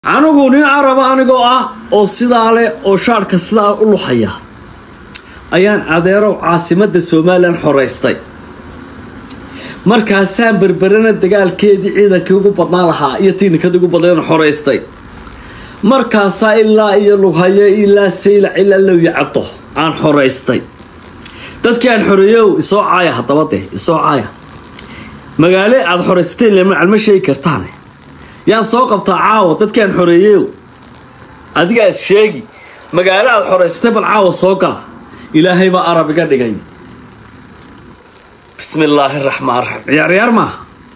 anigu nin caraba anigoo ah oo sidaa leh oo shaarhka sidaa u luxaya ayaan adeerow caasimadda somalilan xoraystay markaasaan berberana dagaalkeedii ciidankii ugu badnaan lahaa iyo tiinikadii ugu badnayn xoraystay markaasaa ilaa iyo lughayo ilaa saylac ilaa lowya caddo aan xoraystay dadkii aan xoreeyow isoo caaya haddaba dee isoo caaya magaale aada xoraysatay lmacalma sheegi kartaane yaan soo qabtaa caawa dadkii aan xoreeyeyow adigaa is sheegi magaalo aada xoraysatay bal caawa soo gala ilaahay baa arab iga dhigay bismi illaahi raxmaan raxiim ciyaar ciyaar maaha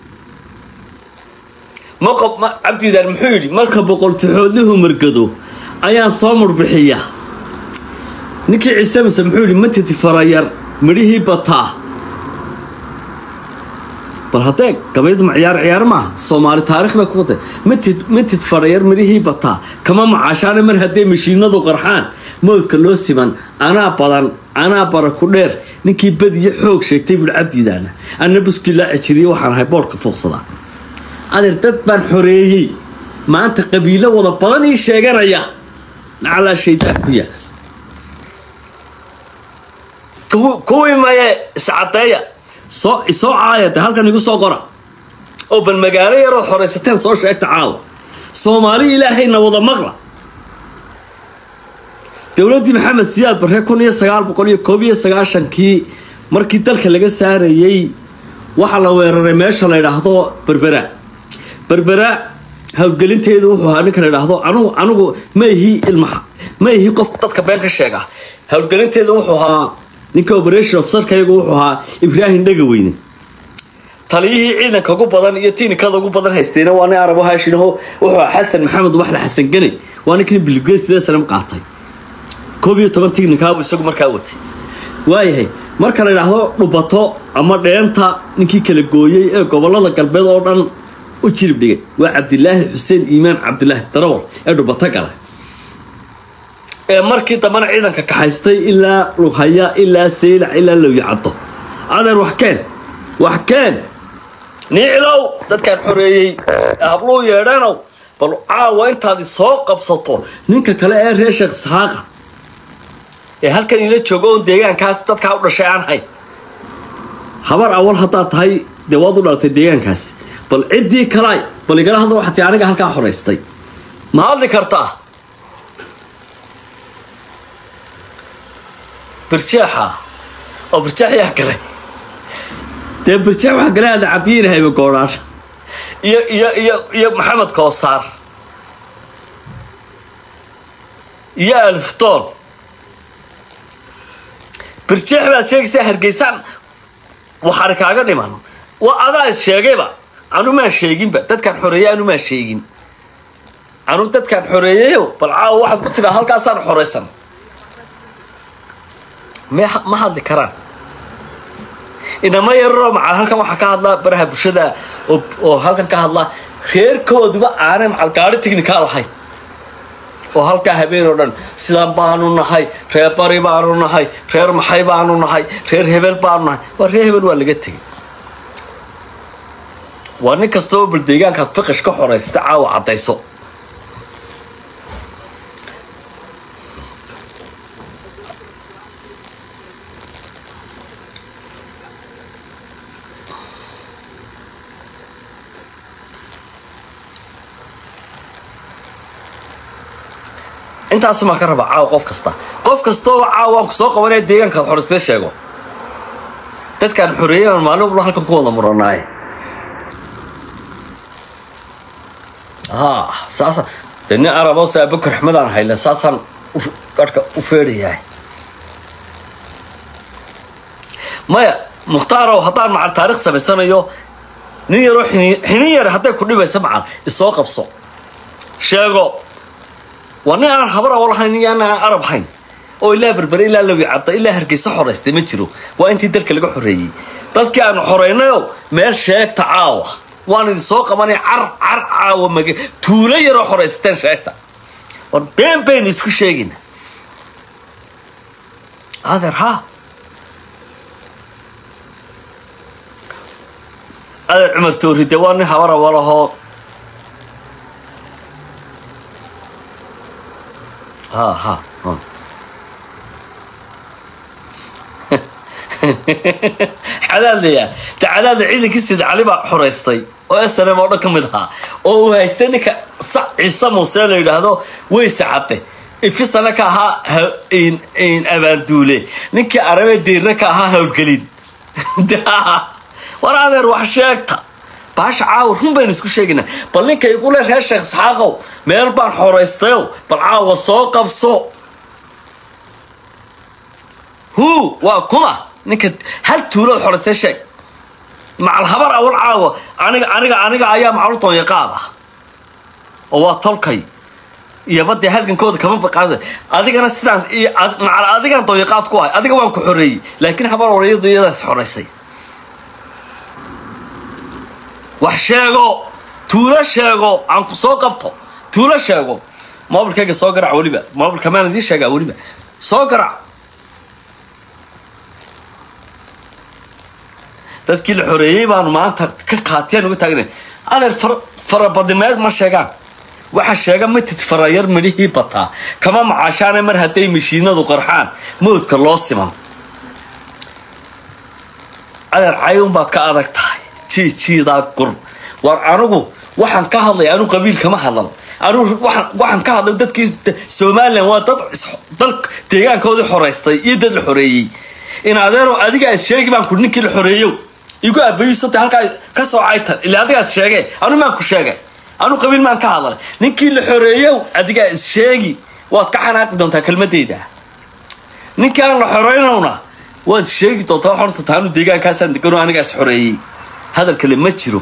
maqob ma cabdiidaan muxuu yidhi marka boqoltixoodlihu margado ayaan soo murbixiya ninkii ciise mise muxuu yidhi matiti farayar midhihii bataa bal haddee gabaydu ma ciyaar ciyaar maaha soomaali taarikh bay ku watay matid matid farayar midhihii bataa kama macaashaana mar hadday mashiinadu qarxaan mowdka loo siman anaa badan anaa bara ku dheer ninkii badiyo xoog sheegtay buui cabdiidaana anna buskii laa cijiriye waxaan ahay boodhka fuuqsadaa adeer dad baan xoreeyey maanta qabiilo wada badan ii sheeganaya nacalaa shaydaan ku yaal kuwii maye iscadeeya soo isoo caaya de halkan igu soo qora oo bal magaalo yaroo xoraysateen soo sheegta caawa soomaali ilaahayna wada maqla dowladdii maxamed siyaad barre kun iyo sagaal boqol iyo koob iyo sagaashankii markii dalka laga saarayey waxaa la weeraray meesha la yidhaahdo berbera berbera howlgelinteedu wuxuu ahaa ninka la yidhaahdo anugu anigu ma ihi ilma ma ihi qof dadka been ka sheega howlgelinteedu wuxuu ahaa ninka operation ofsarkayagu wuxuu ahaa ibraahim dhegaweyne taliyihii ciidanka ugu badan iyo tiinikada ugu badan haystayna waa nin arabo haashinaho wuxuu ahaa xasan maxamed waxla xasan gane waa ninkii bilge sidee sanam qaatay koob iyo toban tignikaabu isagu markaa watay waayahay marka la yidhaahdo dhubato ama dheenta ninkii kala gooyey ee gobolada galbeed oo dhan u jirib dhigay waa cabdilaahi xuseen iimaan cabdilaahi darawal ee dhubato gala ee markii dambena ciidanka kaxaystay ilaa lughaya ilaa saylac ilaa lowya caddo adeer wax keen wax keen niicilow dadkaan xoreeyey ee habluu yeedheenow bal caawa intaadi soo qabsato ninka kale ee reer sheekh isxaaqa ee halkan ila joogo oon deegaankaas dadkaa u dhashay aan hayn habar awal haddaad tahay dee waad u dhalatay deegaankaasi bal ciddii kalaay bal igala hadla waxaa tii aniga halkaa xoraystay ma hadli kartaa birjaaxa oo birjaax yaa galay dee birjaax waxaa galay ada cabdiyiin hayba goodhaan iyo iyo iyo iyo maxamed koosaar iyo alftoon birjeex baad sheegaysaa hargeysaan waxaana kaaga dhiman waa adaa is sheegayba anu maan sheeginba dadkaan xoreeyey anu maan sheegin anu dadkaan xoreeyeyo bal caawa waxaad ku tidhaa halkaasaan xoraysan me ma hadli karaan inama yararoo macal halkan waxaa ka hadlaa baraha bulshada oo halkan ka hadlaa reerkooduba aanay macal gaari tignika lahayn oo halkaa habeen oo dhan sidaan baanu nahay reer bari baanu nahay reer maxay baanu nahay reer hebel baanu nahay waa reer hebel waa laga tegay waa nin kastoo bal deegaankaad fiqish ka xoraysata caawa caddayso intaasumaa ka raba caawa qof kasta qof kastooba caawa waan ku soo qabanaya deegaankaad xoraystay sheego dadkaan xoreeyay maalin walba halkan ku wada muranaaye ha saasa dee nin arabo saabakar axmedaan hayle saasaan garhka u feedhayahay maya muhtaarow haddaan macal taarikh samaysanayo nin yaroo xinin yar hadday ku dhibaysa macal isoo qabso sheego waa nin aan habar awo lahayn iyo aan arab hayn oo ilaa berbere ilaa lawi cadda ilaa hargeysa xoraystay ma jiro waa intii dalka laga xoreeyey dadkii aanu xoraynayo meel sheegta caawa waan idin soo qabanay car car caawa mag tuulo yaroo xoraysateen sheegta war been baynu isku sheegayna adeer ha adeer cumar tooride waa nin habar awalahoo ha ha ha. cadaadlaya de cadaadla ciidankii sid cali baa xoraystay oo snm oo dhan ka mid ahaa oo uu haystay ninka sa ciise muuse la yidhaahdo weyse cadde ifisana ka ahaa ha- in- in abaanduule ninkii arabe diirna ka ahaa howlgelin war adeer wax sheegta baasha caawa run baynu isku sheegaynaa bal ninka igule reer sheekh isxaaqow meel baan xoraystayow bal caawa soo qabso hu waa kuma ninka hal tuulood xoraystay sheeg macal habar awal caawa aniga aniga aniga ayaa macalu doonyaqaad ah oo waa tolkay iyo badee halgankooda kama baqaada adigana sidaan iyo ad- macal adigan doonyaqaad ku ahay adiga waan ku xoreeyey laakiin habar awal iyadu iyadaas xoraysay wax sheego tuulo sheego aan ku soo qabto tuulo sheego moobilkayga soo garac weliba moobilka maan idiin sheegaa weliba soo garac dadkii la xoreeyey baanu maanta ka qaatiyaan uga taagna adeer far- farabadimeed ma sheegaan waxa sheega matid farayar midhihii bataa kama macaashaane mar hadday mashiinadu qarxaan mawdka loo siman adeer cayun baad ka adag tahay jiijiidaa gur war anigu waxaan ka hadlay anu qabiil kama hadlan anu waxaan waxaan ka hadlay dadkii somalilan waa dad is- dal deegaankoodii xoraystay iyo dad la xoreeyey in adeero adiga is sheegi baan ku ninkii la xoreeyow igu abaysata halkaa ka soo caytan ilaa adigaas sheege anu maan ku sheegay anu qabiil maan ka hadlay ninkii la xoreeyow adigaa is sheegi waad ka xanaaqi doontaa kelmadeyda ninkii aan la xoreynowna waad sheegi doontaa horta taanu deegaankaasaan degano anigaas xoreeyey hadal kale ma jiro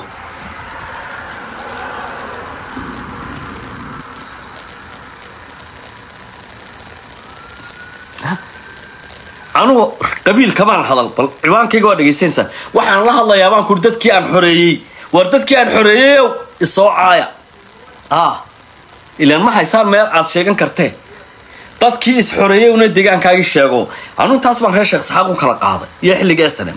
anugu qabiil kamaan hadal bal ciwaankayga waa dhegaysanaysaa waxaan la hadlayaa baan kuri dadkii aan xoreeyey war dadkii aan xoreeyeyow isoo caaya ah ilaan ma haysaan meel aad sheegan kartee dadkii is xoreeyey una deegaankaagii sheego anu intaas baan reer sheekh saxaaq u kala qaaday iyo xilliga snm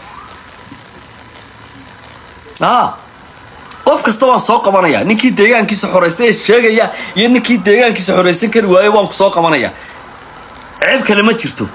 ah qof kasta waan soo qabanaya ninkii deegaankiisa xoraystay ee sheegaya iyo ninkii deegaankiisa xoraysan kari waayo waan ku soo qabanaya ceeb kale ma jirto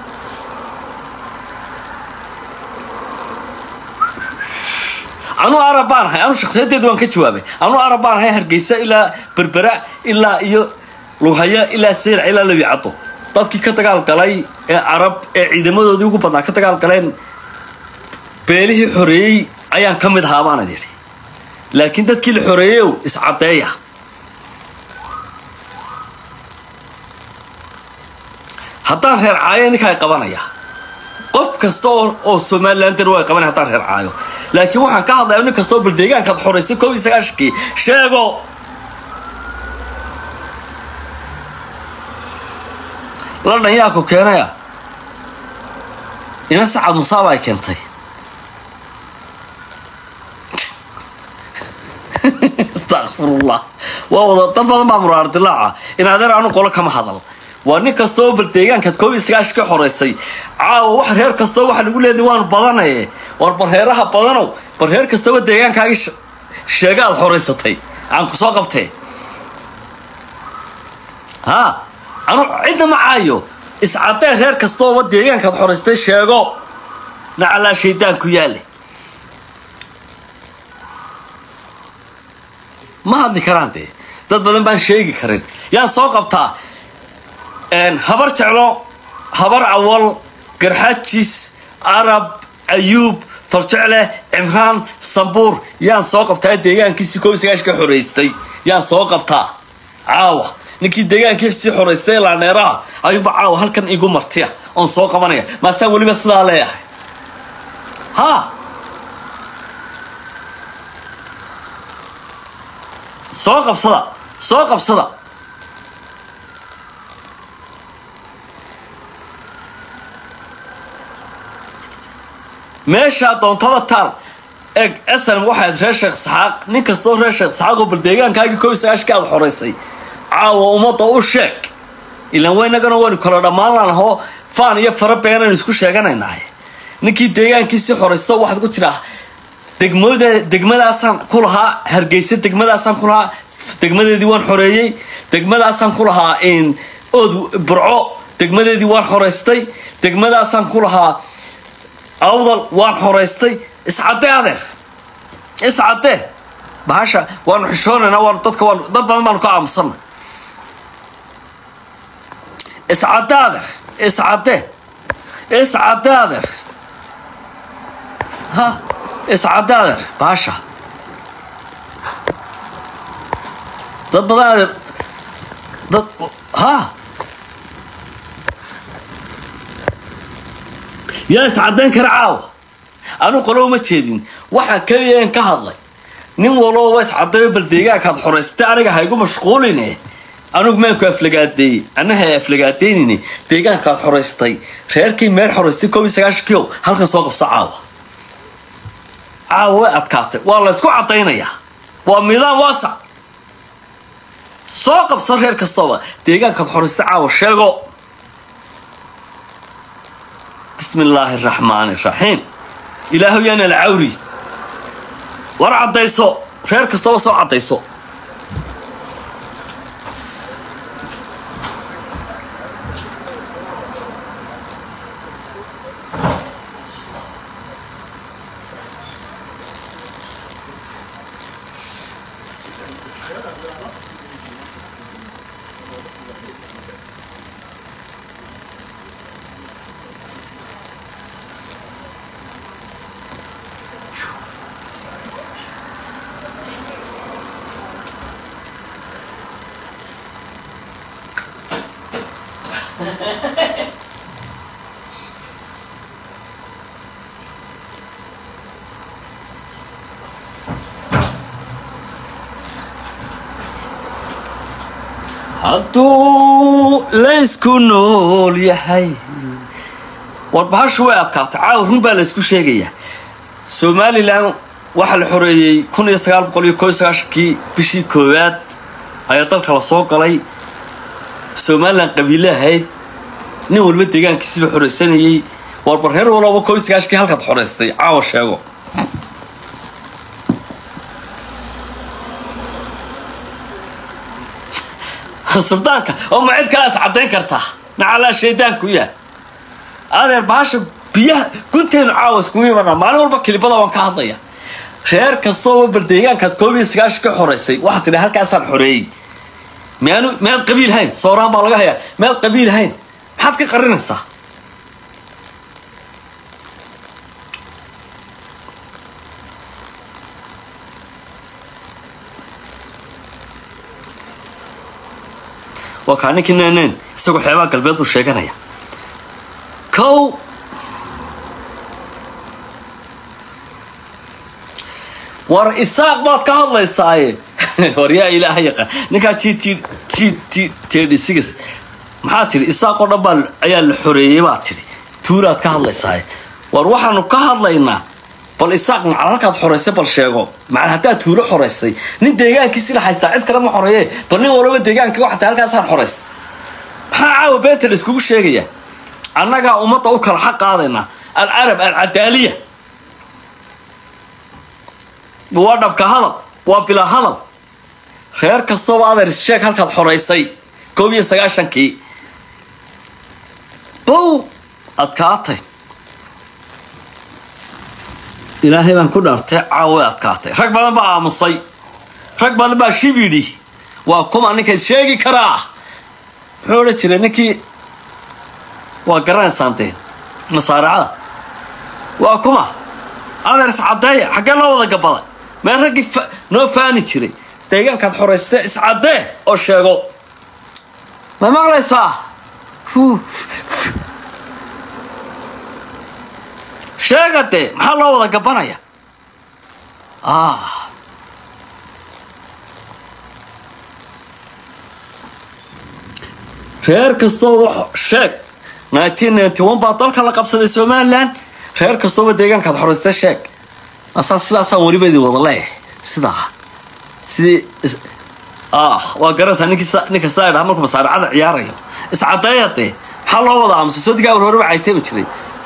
anu arab baan ahay anu shakhsiyadeedu waan ka jawaabay anu arab baan ahay hargeysa ilaa berbera ilaa iyo lughaya ilaa seylac ilaa labi caddo dadkii ka dagaal galay ee carab ee ciidamadoodii ugu badnaa ka dagaal galeen beelihii xoreeyey ayaan ka mid ahaa baanad yidhi laakiin dadkii la xoreeyeyow iscaddeeya haddaan reer caayo ninkaa qabanaya qof kasta oo oo somalilander waa qabanaya haddaan reer caayo laakiin waxaan ka hadlaya nin kasta oo bal deegaankaad xoraysay koob iyo sagaashankii sheego ladhan yaa ku keenaya ina sacad musaaba ay keentay astaqfirullah waa wada dad badan baa muraar dilaaca in adeer aanu qolo kama hadal waa nin kasta oo bal deegaankaad koob iyo sagaash ka xoraysay caawa wax reer kastoo waxaa lagu leedahay waanu badanaye war bal reeraha badanow bal reer kastaba deegaankaagii sh- sheega aad xoraysatay aan ku soo qabtee ha anu cidna ma caayo iscadee reer kastooba deegaankaad xoraystay sheego nacalaa shaydaan ku yaale ma hadli karaan dee dad badan baan sheegi karin yaan soo qabtaa een, habar jeclo habar awal garxajis arab ayuub torjecle cimraan sambuur yaan soo qabtaa deegaankiisii koob iyo sagaash ka xoraystay yaan soo qabtaa caawa ninkii deegaankiisii xoraystay laaneeraha ayuuba caawa halkan igu martiya oon soo qabanaya maastaan weliba sidaa leeyahay ha soo qabsada soo qabsada meeshaa doontada taal eg snm waxaad reer sheekh saxaaq nin kastoo reer sheekh saxaaq oo bal deegaankaagii koob iyo sagaashkii aad xoraysay caawa ummadda u sheeg ilaan waynagana waynu kala dhammaan laanahoo faan iyo fara beenaynu isku sheeganaynahay ninkii deegaankiisii xoraysta waxaad ku jiraa degmada degmadaasaan ku lahaa hargeysa degmadaasaan ku lahaa degmadeedii waan xoreeyey degmadaasaan ku lahaa in ood burco degmadeedii waan xoraystay degmadaasaan ku lahaa awdal waan xoraystay iscadee adeer iscadee bahasha waanu xishoonaynaa waan dadka waan dad badan baanu ka aamusana iscade adeer iscade iscade adeer ha iscade adeer bahasha dad badan adeer dad ha yaa iscadayn kara caawa anuu qolo uma jeedin waxaa keliya in ka hadlay nin walooba iscadayo bal deegaankaad xoraystay aniga haygu mashquuline anugu maanku aflagaadeeyey anaha aflagaadaynine deegaankaad xoraystay reerkii meel xoraystay koob iyo sagaashankiio halkan soo qabso caawa caawa way adkaatay waa la ysku cadaynayaa waa miidaan waasac soo qabso reer kastooba deegaankaad xoraystay caawa sheego bismi illaahi araxmaani iraxiim ilaahu yaana la cawri war caddayso reer kastaba soo caddayso hadduu laysku nool yahay war bahashu way adkaatay caawa run baa laysku sheegayaa somalilan waxaa la xoreeyey kun iyo sagaal boqol iyo koo iyo sagaashankii bishii koowaad ayaa dalka la soo galay somalilan qabiile ahayd nin walba deegaankiisiba xoreysanayey war bar reer walaba koo iyo sagaashankii halkaad xoreystay caawa sheego suldaanka oo ma cid kalaas caddayn kartaa nacalaa shaydaanku yahay adeer bahasha biyaha gunteenu caawa iskugu imanaa maalin walba kilibada waan ka hadlaya reer kastooba bal deegaankaad koob iyo sagaashan ka xoreysay waxaad tidhi halkaasaan xoreeyey miyaanu miyaad qabiil hayn sooraan baa laga hayaa miyaad qabiil hayn maxaad ka qarinaysaa waa kaa ninkii neeneen isagoo xeebaha galbeed buu sheeganaya kow war isaaq baad ka hadlaysaaye war yaa ilaaha yaqaan ninkaa g t g t td six maxaa tidhi isaaq oo dhan baa ayaa la xoreeyey baad tidhi tuulaad ka hadlaysaaye war waxaanu ka hadlaynaa bal isaaq macal halkaad xoraysay bal sheego macal haddaad tuulo xoraysay nin deegaankiisi la haystaa cid kale ma xoreeye bal nin walaba deegaanka waxata halkaasaan xoraystay maxaa caawa beenta la iskugu sheegayaa annagaa ummadda u kala xaq qaadaynaa alcarab alcadaaliya waa dhabka hadal waa bilaa hadal reer kastooba adeer issheeg halkaad xoraysay koob iyo sagaashankii bow adkaatay ilaahay baan ku dhaartay caawa adkaatay rag badan baa aamusay rag badan baa shib yidhi waa kuma ninka is sheegi karaa muxuu odhan jiray ninkii waa garanaysaanteen masaaracada waa kuma adeer iscadeeya xaggee loo wada gabaday meel raggii noo faani jiray deegaankaad xoraystee iscadee oo sheego ma maqlaysaa sheega dee maxaa loo wada gabanaya reer kastooba sheeg nineteen ninety one baa dalka la qabsaday somalilan reer kastooba deegaankaad xoraystee sheeg asaa sidaasaan weliba idin wada leeyahay sidaa sidii waa garanaysaa ninkii ninka saa dhaha markuu masaaracada ciyaarayo iscadeeya dee maxaa loo wada aamusay sodigaa war horeba cayteemi jiray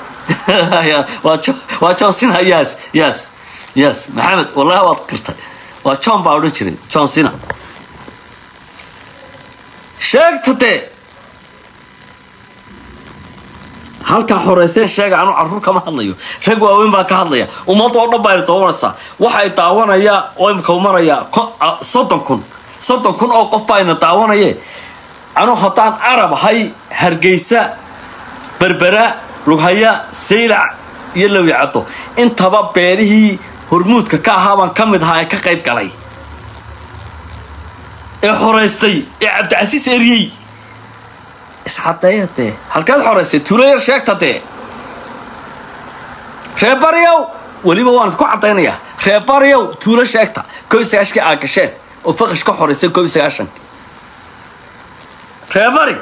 waa johnsina yes yes yes maxamed wallahi waad qirtay waa john baa odhan jiray john sina sheegta dee halkaa xoreyseen sheega anu caruur kama hadlayo rag waaweyn baan ka hadlaya ummadda oo dhan baa daawanaysaa waxay daawanaya oo imika maraya soddon kun soddon kun oo qof baa ina daawanaye anu haddaan arab ahay hargeysa berbera lughaya saylac iyo lowyacaddo intaba beelihii hormuudka ka ahaa baan ka mid ahaa ee ka qayb galay ee xoraystay ee cabdicasiis eryey iscadeeya dee halkeed xoraystay tuulo yar sheegta dee reebaryow weliba waan idku caddaynayaa reebaryow tuulo sheegta koob iyo sagaashkii aa gasheen oo faqash ka xoraysay koob iyo sagaashanki reebari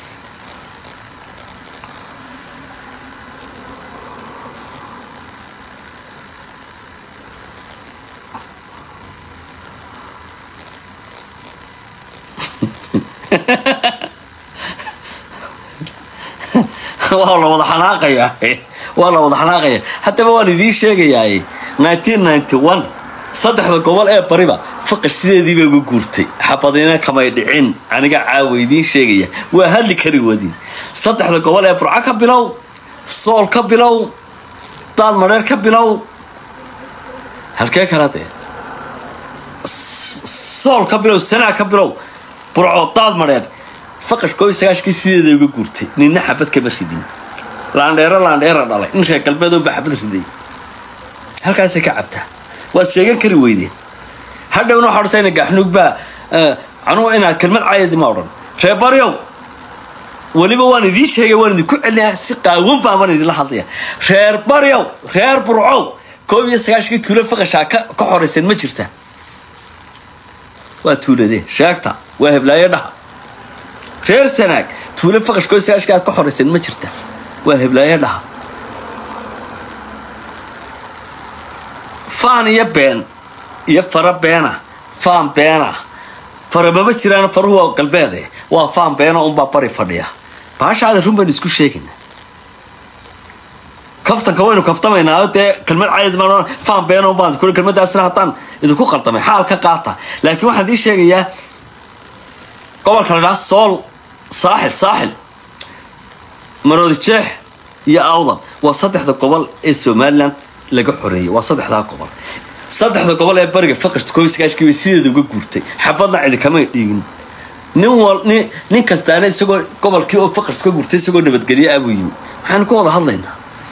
waa la wada xanaaqaya waa la wada xanaaqaya haddaba waan idiin sheegayaa nineteen ninety one saddexda gobol ee bariba faqash sideedii bay uga guurtay xabadina kamay dhicin aniga caawa idiin sheegaya waa hadli kari wadin saddexda gobol ee burco ka bilow sool ka bilow daad madheer ka bilow halkee kala dee sool ka bilow sanaa ka bilow burco daad madheer faqash koob iyo sagaashkii sideeda uga guurtay ninna xabad kama ridin laandheero laandheera dhalay nin reer galbeedoonba xabad riday halkaasay ka cabtaa waad sheegan kari weydeen hadhowna waxaa odhasayna gaaxnuug baa anugu inaad kelmad caayadi ma odhan reer baryow weliba waan idiin sheegay waan idinku celinayaa si qaawan baa baan idinla hadlaya reer baryow reer burcow koob iyo sagaashkii tuulo faqashaa ka ka xorayseen ma jirta waa tuuladee sheegta waa heblaayo dhaha reer sanaag tuulo faqash koob iyo sagaashkii aad ka xorayseen ma jirta waa heblaayo dhaha faan iyo been iyo fara beena faan beena fara mama jiraan faruhu waa galbeede waa faan beena unbaa bari fadhiya baashaada run baynu isku sheegayna kaftanka waynu kaftamaynaa dee kelmad cayad ma faan beena unbaan kuli kelmadaasna haddaan idinku qaldamay xaal ka qaata laakiin waxaan idiin sheegayaa gobolka la dhaha sool saaxil saaxil maroodi jeex iyo awdal waa saddexda gobol ee somalilan laga xoreeyay waa saddexdaa gobol saddexda gobol ee bariga faqashta koob iyo sagaashkii bay sideeda uga guurtay xabadna cidi kamay dhiigin nin wal nin nin kastaana isagoo gobolkii oo faqashta ka guurtay isagoo nabadgelyo ah buu yimi maxaanu ka wada hadlaynaa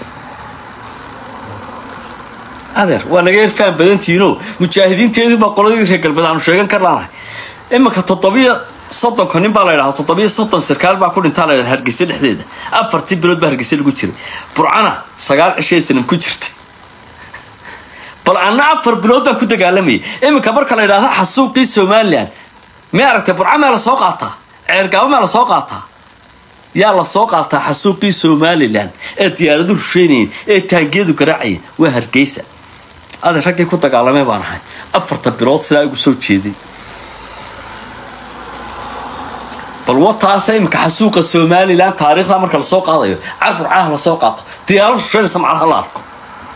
adeer waa naga yar faan badantihiino mujaahidiinteedii baa qoladii reer galbeed aanu sheegan kar laanahay iminka toddobiyo soddonka nin baa la ydhahaa toddobiyo soddon sarkaal baa ku dhintaa la ydhaha hargeysa dhexdeeda afartii bilood baa hargeysa lagu jiray burcana sagaal cishee sanam ku jirtay bal anna afar bilood baan ku dagaalamayay iminka marka la ydhahdo xasuuqii somalilan may aragtay burca maa la soo qaataa ceergaabo maa la soo qaataa yaa la soo qaataa xasuuqii somalilan ee diyaaradu rusheynayeen ee taangiyadu garaacayeen waa hargeysa adi raggii ku dagaalamay baan ahay afarta bilood sidaa igu soo jeeday bal wataasa iminka xasuuqa somalilan taariikhda marka lasoo qaadayo car burcaha lasoo qaato diyaarad rusheynaysa macnaha la arko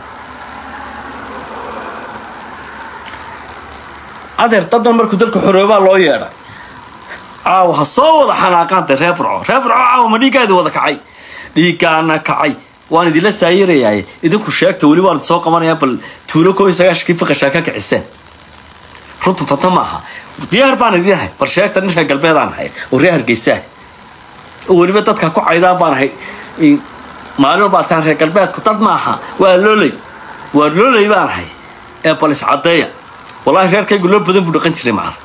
adeer dadan markuu dalka xoroobaa loo yeedhay caawa ha soo wada xanaaqaanta reer burco reer burco caawa ma dhiiggaadi wada kacay dhiiggaana kacay waan idinla saayirayaay idinku sheegta weli waan soo qabanayaa bal tuulo koob iyo sagaashkii faqashaa ka kiciseen runta fanta ma aha diyaar baan idin ahay bal sheegta nin reer galbeedaan ahay oo reer hargeysaah oo weliba dadka ku caydaan baan ahay maalin walbaataan reer galbeedku dad ma aha waa looley waa looley baan ahay ee bal iscadeeya wallaahi reerkaygu loo badan buu dhaqan jiray macal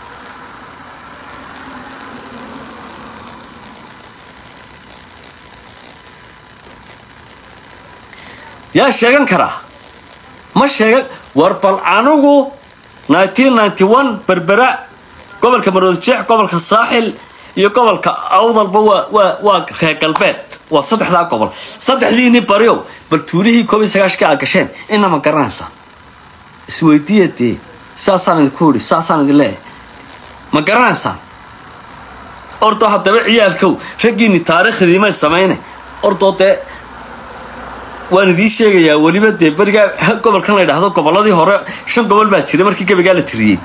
yaa sheegan karaa ma sheegan war bal anigu nineteen ninety one berbera gobolka maroodijeex gobolka saaxil iyo gobolka awdalba waa waa waa reer galbeed waa saddexdaa gobol saddexdiini baryow bal tuulihii koob iyo sagaashkii aa gasheen ina ma garanaysaa isweydiiya dee saasaan idinku idhi saasaan idin leeyahay ma garanaysaan ordoo haddaba ciyaalkow raggiini taariikhdii may samayne ordoo dee waan idiin sheegayaa weliba dee berigaa gobolkan la ydhaahdo gobolladii hore shan gobol baa jiray markii gabaygaa la tiriyey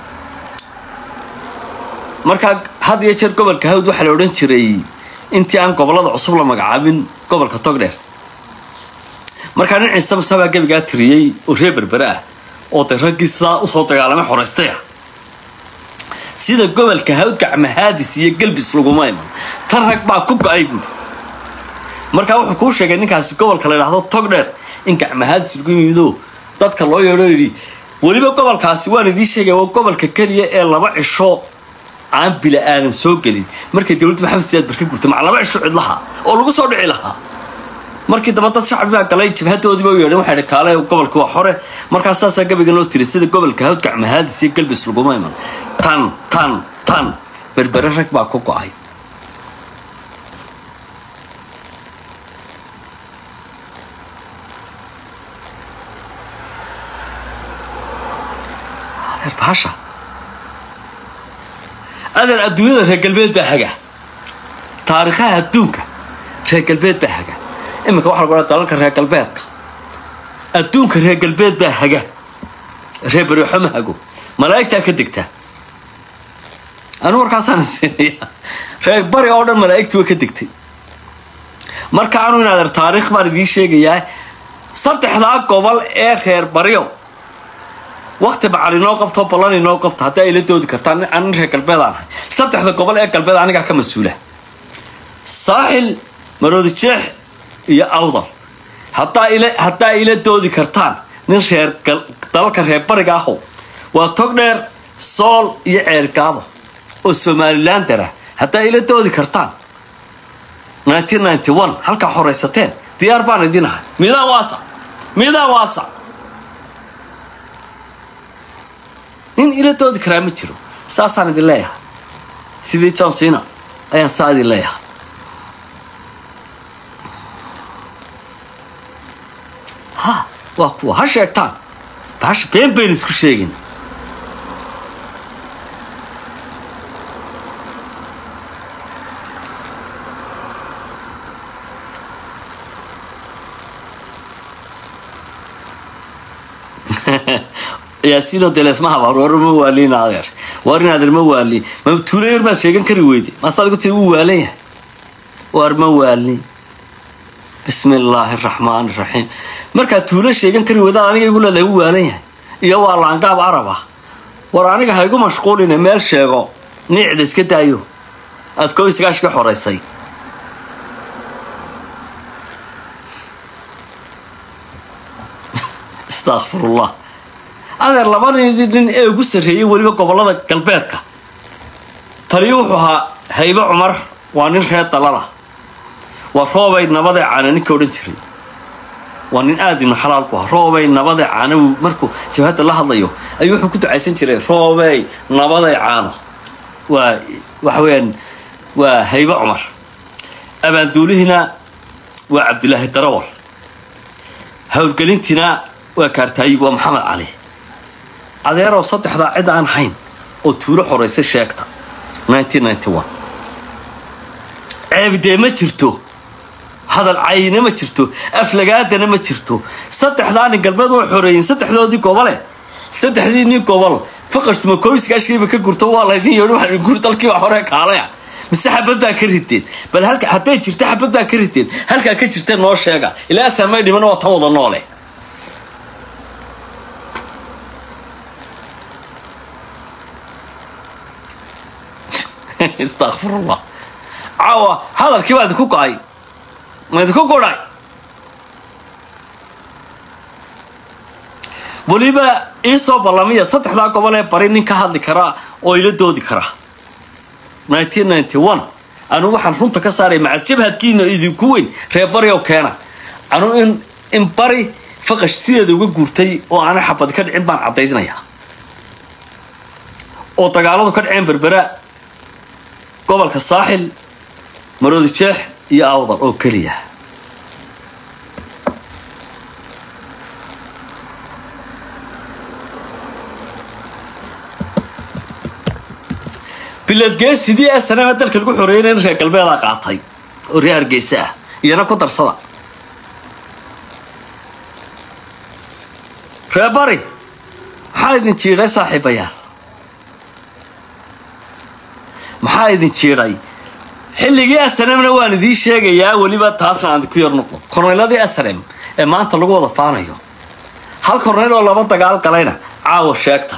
markaa had iyo jeer gobolka hawd waxaa la odhan jiray intii aan gobollada cusub la magacaabin gobolka togdheer markaa nin ciise musabaa gebigaa tiriyey oo reer berbere ah oo de raggii sidaa usoo dagaalamay xoraystay ah sida gobolka hawdgac mahaadis iyo galbis laguma iman tan rag baa ku go-ay buuri markaa wuxuu kuu sheegay ninkaasi gobolka la yidhaahdo togdheer in gacmahaadis lagu yimido dadka loo yeedho yidhi weliba gobolkaasi waan idiin sheegaya waa gobolka keliya ee laba cisho aan bila aadan soo gelin markay dowladda maxamed siyaad barka gurtay maca laba cisho cidlaha oo lagu soo dhici lahaa markii dambe dad shacbi baa galay jabhadoodiiba u yeedheen waxay kaale gobolka waa xore markaa saasaa gabaygan loo tiray sida gobolka hawdgac mahaadis iyo galbis laguma iman tan tan tan berbere rag baa ku go-ay adeer baasha adeer adduunyada reer galbeed baa haga taariikhaha adduunka reer galbeed baa haga iminka waxa lagu odhaa dalalka reer galbeedka adduunka reer galbeed baa haga reer beriixo ma hago malaa'igtaa ka degtaa anu warkaasaan siinaya reer bari oo dhan malaa'igtii way ka degtay marka anu in adeer taariikh baan idiin sheegayaa saddexdaa gobol ee reer baryo wakti macal inoo qabto ballan inoo qabto haddaa ila doodi kartaan anin reer galbeed aan ahay saddexda gobol ee galbeed anigaa ka mas-uula saaxil maroodi jeex iyo awdal haddaa ila haddaa ila doodi kartaan nin reer dalalka reer bariga ahow waa togdheer sool iyo ceergaabo oo somalilander ah haddaa ila doodi kartaan halkaa horaysateen diyaar baan idin ahay midaa waasa midaa waasa nin ila doodi karaa ma jiro saasaan idin leeyahay sidii john cena ayaan saa idin leeyahay ha waa kuwa ha sheegtaan baasha been bayn isku sheegin yaasiino delesma habaar war ma waaliin adeer war in adeer ma waali ma tuulo yar maad sheegan kari weyde maasta adigu tii wuu waalan yahay war ma waalin bismi illaahi araxmaani iraxiim markaad tuulo sheegan kari weydaad aniga igu leedahay wuu waalan yahay iyo waa laangaab arab ah war aniga ha igu mashquuline meel sheego niicda iska daayo aad koob isgaash ka xoraysay astakfirullah adeer labadii nin ee ugu sarreeyey weliba gobollada galbeedka taliyo wuxuu ahaa haybe cumar waa nin reer dalala waa roobay nabadee caana ninka odhan jiray waa nin aad inu xalaal ku aha roobay nabadee caana markuu jabhadda la hadlayo ayuu wuxuu ku ducaysan jiray roobey nabadee caano waa waxa weeyaan waa haybe cumar abaanduulihiina waa cabdulaahi darawal howlgelintiina waa kaartaayib waa maxamed cali adeeroo saddexdaa cid aan hayn oo tuulo xoraysay sheegta ceebidee ma jirto hadal cayine ma jirto aflagaadana ma jirto saddexdaa nin galbeed way xoreeyeen saddexdoodii gobole saddexdii nin gobol faqashtuma koobiskaashiiba ka gurto waa laydin yeedhi waxaa gur dalkii waa horee kaalaya mise xabad baa ka riteen bal halka hadday jirta xabad baa ka riteen halkaa ka jirta noo sheega ilaa asaamay dhiman waa tan wada noole istakfirullah caawa hadalkii baa idinku go-ay ma idinku godhay weliba iisoo ballamiya saddexdaa gobol ee bari nin ka hadli karaa oo ila doodi karaa anugu waxaan runta ka saaray macal jabhadkiina idinku weyn reer bari oo keena anugu in in bari faqash sideeda uga guurtay oo aanay xabad ka dhicin baan caddaysnayaa oo dagaaladu ka dhaceen berbera gobolka saaxil maroodi jeex iyo awdal oo keliya biladgeesidii ee sanama dalka lagu xoreeyana in reer galbeeda qaatay oo reer hargeysa ah iyana ku darsada reer bari maxaa idin jiidhay saaxiibayaal maxaa idin jiidhay xilligii asremna waan idiin sheegayaa weliba taasna aan ku yar noqdo korneyladii asrem ee maanta lagu wada faanayo hal korneyl oo laba dagaal galayna caawa sheegta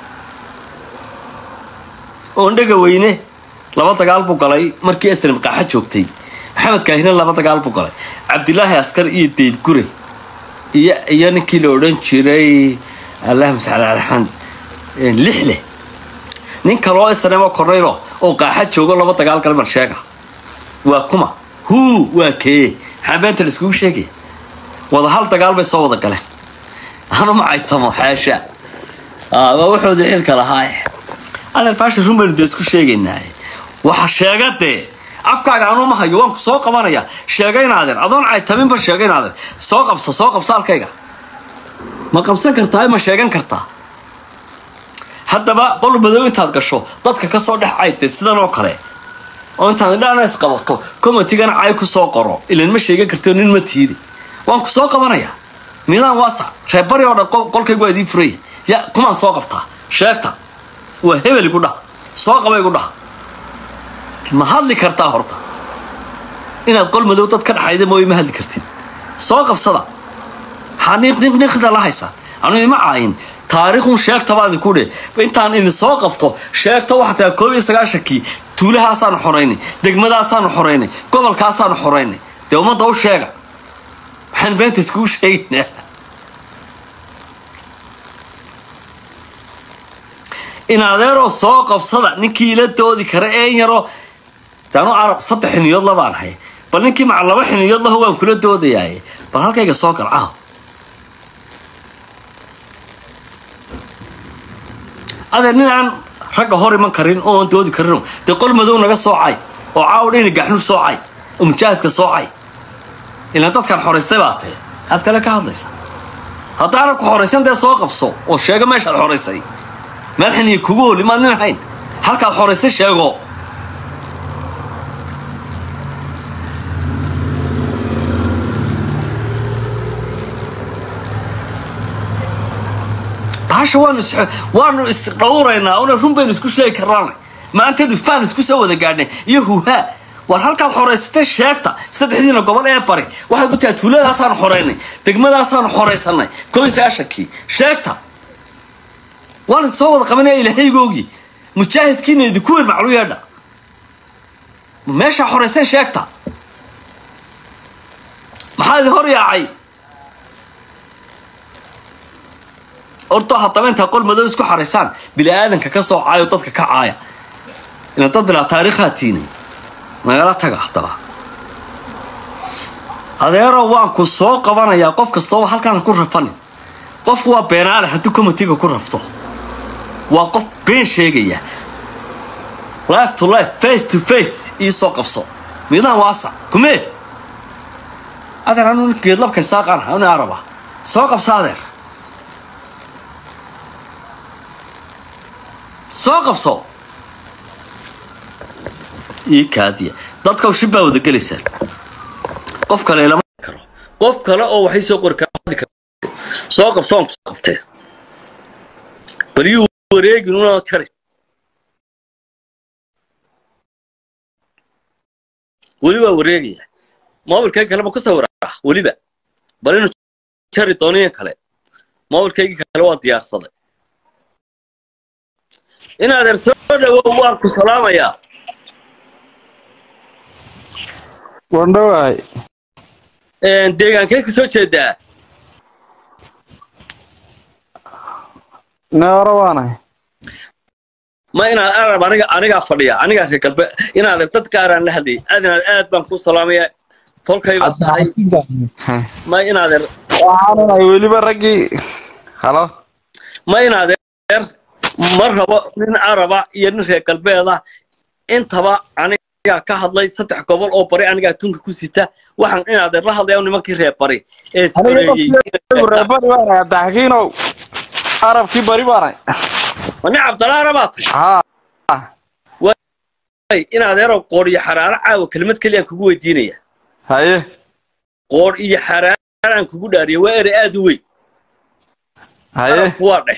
oondhega weyne laba dagaal buu galay markii aslam qaaxa joogtay maxamed kaahine laba dagaal buu galay cabdilaahi askar iyo deyb gure iyo iyo ninkii la odhan jiray allahuma sal ala raxmaan lixle nin kaloo isnamo korneylo oo qaaxa joogo laba dagaal galay bal sheega waa kuma huu waa kee maxaa beenta la iskugu sheegaya wada hal dagaal bay soo wada galeen anu macaytamo xaasha waa wuxuudi xilka lahaaye adeer baasha run baynu dee isku sheegaynaa waxa sheega dee afkaaga anuu ma hayo waan ku soo qabanaya sheegaynaadeer adoon caytaminba sheegaynaadeer soo qabsa soo qabsa halkayga ma qabsan kartaa ma sheegan kartaa haddaba qol madow intaad gasho dadka ka soo dhex caytay sidan oo kale oo intaad idhaana isqabato commentigana cay ku soo qoro ilan ma sheegan kartio nin ma tiidi waan ku soo qabanaya midaan waasac reerbari oo dhan qolkaygu waa idiin furaya ya kumaan soo qabtaa sheegta waa hebel igu dhaha soo qaba igu dhaha ma hadli kartaa horta inaad qol madow dad ka dhaxayda mooye ma hadli kartid soo qabsada maxaa niqniqniqda la haysaa anu ima caayin taariikhun sheegta baan idinku dhe intaan idin soo qabto sheegta waxaa tahay koob iyo sagaashankii tuulahaasaanu xoraynay degmadaasaanu xoraynay gobolkaasaanu xoraynay dee ummadda u sheega waxaan beenta iskugu sheegaynaa in adeeroo soo qabsada ninkii ila doodi kara een yaroo daanu carab saddex xiniyood labaan hay bal ninkii maca laba xiniyood laho waan kula doodayaaye bal halkayga soo gal caaw adeer nin aan ragga hor iman karin ooan doodi karin dee qol madow naga soocay oo caaw dhayna gaxnur soocay oo mujaahidka soocay ilaan dadkan xoraystay baa tee aad kale ka hadlaysa haddaana ku xoraysan dee soo qabso oo sheega meeshaad xoraysay meel xiniya kugu holi maad nin ahayn halkaad xoraysay sheego baasha waanu is waanu isdhowraynaa una run baynu isku sheegi karnaana maantaynu faan isku soo wada gaadhnay iyo huhaa war halkaad xoraysatay sheegta saddexdiina gobol ee bari waxaad ku tahay tuuladaasaanu xoraynay degmadaasaanu xoraysanay koob iyo sagaashankii sheegta waan idin soo wada qabanaya ilaahaygoogii mujaahidkiina idinku weyn maclu yeedha meeshaa xorayseen sheegta maxaa idin hor yaacay horta haddaba intaa qol madow isku xaraysaan bini aadanka ka soo caayo dadka ka caaya ina dad bilaa taariikhaa tiinay nagala taga haddaba adeero waan ku soo qabanayaa qof kastooba halkaan ku rafanin qofku waa beenaale hadduu comitiga ku rafto waa qof been sheegaya life to life face to face ii soo qabso midaan waasac kumee adeer anu geedlabkay saaqaan uni araba soo qabso adeer soo qabso ii kaadiya dadka shib baa wada gelaysaan qof kale lama karo qof kale oo waxay soo qori kara soo qabso aan kusoo qabtee bal yuu wareegin una jari weli waa wareegaya mobilkayga kale ma ku sawiraa weliba bal inuu jari dooniyan kale mobilkaygii kale waa diyaarsaday in adeer soo dhawow waan ku salaamayaa wandhawaay deegaankee ka soo jeedaa neero waanahay ma inaad arab aniga anigaa fadhiya anigaa reer galbe inaad dad gaaraan la hadlayay aad inaad aad baan ku salaamaya tolkay baa tahay ma inaadeer waxaanunay weliba raggii halo ma inaadeer ma rabo nin araba iyo nin reer galbeeda intaba anigaa ka hadlay saddex gobol oo bari anigaa tunka ku sita waxaan inaadeer la hadlaya nimankii reer bari ee soreeyey reebari baanahay abdaxakiinow arabkii bari baanahay ma nin cabdalla arabaa tahay haa inaadeero qoor iyo xaraaro caawa kelimad keliyaan kugu weydiinaya haye qoor iyo xaraaraan kugu dhaariya waa erey aad u weyn haye arabku waa dhex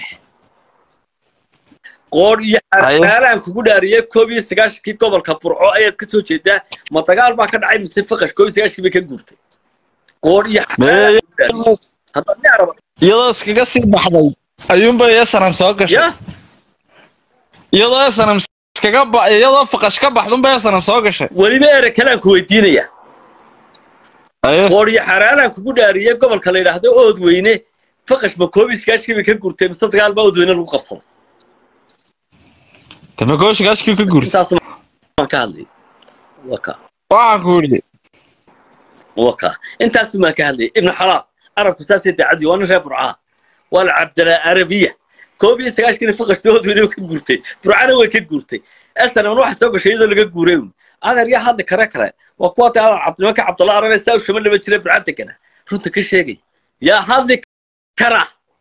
qoor iyo xaraaraan kugu dhaariyay koob iyo sagaashankii gobolka burco ayaad ka soo jeedaa ma dagaal baa ka dhacay mise faqash koob iyo sagaashankii bay ka guurtay qoor iyo Mee- hadda nin araba iyadoo iskaga sii baxday ayuunba esanam soo gashay ya iyadoo esanam iskaga ba iyadoo faqash ka baxdunba esanam soo gashay weliba ere kalaan ku weydiinaya aye qoor iyo xaraalaan kugu dhaariyey gobolka la yidhaahdo ood weyne faqash ma koob iskaashkii bay ka gurtay mise dagaal baa ood weyne lagu qabsaday tabagooshigaashkii ka guurtay intaas maan ka hadlayay waka waxaan ku yidhi waka intaas maan ka hadlayay ibnu xalaal arabku saasay daacadii waa nin reer burcaa waa la cabdala arabiya koob iyo sagaashkiina faqashta ood weyne ka gurtay burcana way ka gurtay asanan waxa soo gashay iyadoo laga guuray un adeer yaa hadli kare kale waa kuwa dee adeer cabd nimanka cabdalla arabe saa u shama dhaba jira burca degana runta ka sheegay yaa hadli kara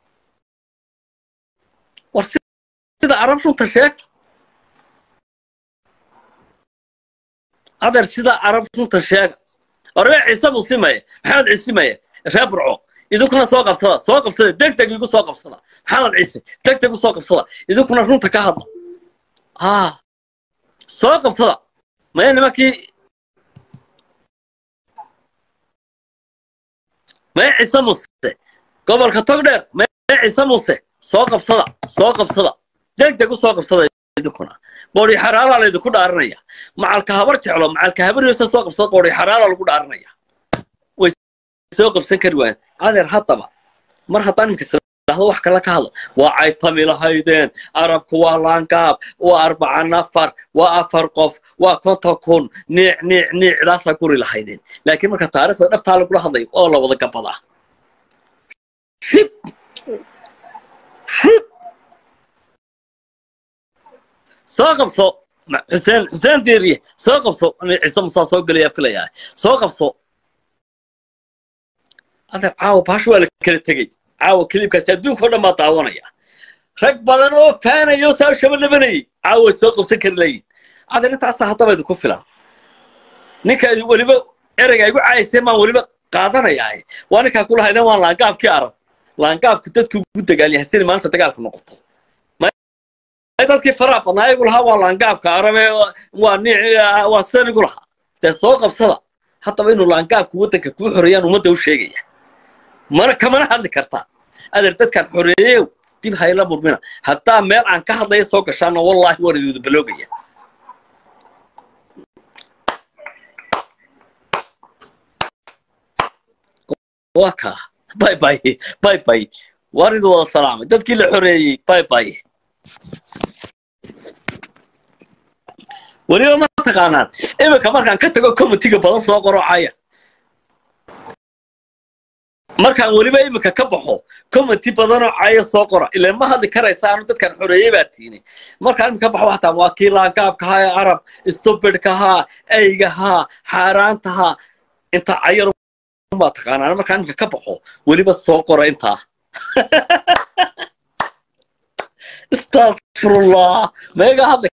war sida arab runta sheegta adeer sida arab runta sheega orbe ciise musimaye maxamed ciisimaye reer burco idinkuna soo qabsada soo qabsada deg deg igu soo qabsada maxamed ciise deg deg u soo qabsada idinkuna runta ka hadla ah soo qabsada maya nimankii maya ciise muse gobolka togdheer maya ciise muse soo qabsada soo qabsada deg deg u soo qabsada idinkuna qoori xaraalaa laydinku dhaaranaya macalka habar jeclo macalka habar yoosa soo qabsada qoori xaraalaa lagu dhaaranaya way soo qabsan kari waayeen adeer haddaba mar haddaan iminka isdhahdo wax kale ka hadlo waa caytami lahaydeen arabku waa laangaab waa arbaca nafar waa afar qof waa konton kun niic niic niicdaasaa guri lahaydeen laakiin marka taariikhda dhabtaa lagula hadlayo oo la wada gabadaa shib shib soo qabso ma- xuseen xuseen diiriye soo qabso nin ciise musaa soo gelaya filayaa soo qabso adeer caawa baasha waa la kala tegey caawa kilibkaasi adduunka oo dhan baa daawanaya rag badan oo faanayo saa u shaba dhabanayay caawa way soo qabsan kari layiin adeer intaasaa haddaba idinku filan ninka idi weliba ereyga igu cayayseen baan weliba qaadanayaa waa ninkaa kulahaydeen waa laangaabkii arab laangaabku dadku ugu dagaalyahay maanta dagaalka noqoto ay dadkii faraha badnaa igu lahaa waa laangaabka arabe waa niic waa sidan igu lahaa dee soo qabsada haddaba inuu laangaabku waddanka kuu xoreeyaan ummadda u sheegaya mana kamana hadli kartaa adeer dadkaan xoreeyeyow dib hayla murmina haddaa meel aan ka hadlaya soo gashaana wallaahi waan iduuda baloogaya waa kaa bay bay bay bay waan idu wada salaamay dadkii la xoreeyey bay bay weliba ma taqaanaan iminka markaan ka tago comitiga badan soo qorocaya markaan weliba iminka ka baxo comity badanoo caya soo qora ileen ma hadli karaysa anu dadkan xoreeyey baa tiini markaan iminka ka baxo waxtaa waa kii laangaabkahaa ee arab stupidkahaa eygahaa xaaraantahaa inta cayar baa taqaanaan markaan iminka ka baxo weliba soo qora intaa astafirullah meega hadli